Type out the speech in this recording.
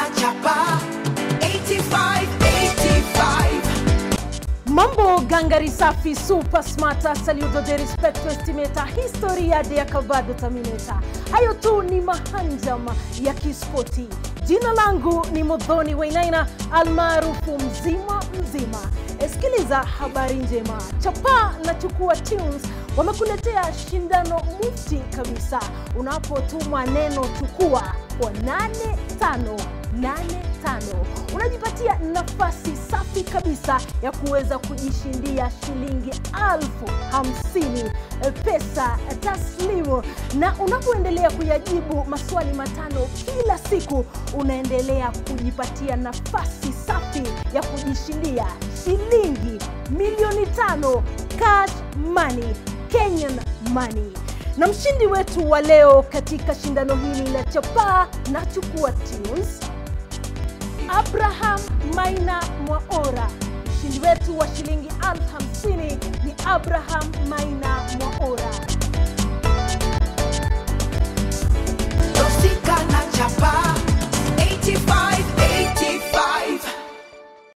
chapa 85 85 Mambo gangari safi super smarta saludo de rispetto estimeta historia de acabado tamineta. Hayo tu ni mahanjam ya kispoti. Jina langu ni Modhoni Wainaina almaarufu mzima mzima. Esikiliza habari njema. Chapa na Chukua Tunes wamekuletea shindano mufti kabisa. Unapotuma neno chukua kwa 8585 unajipatia nafasi safi kabisa ya kuweza kujishindia shilingi alfu hamsini pesa taslimu, na unapoendelea kuyajibu maswali matano kila siku, unaendelea kujipatia nafasi safi ya kujishindia shilingi milioni tano cash money, Kenyan money na mshindi wetu wa leo katika shindano hili la chapaa na chukua tunes Abraham Maina Mwaora. Mshindi wetu wa shilingi elfu hamsini ni Abraham Maina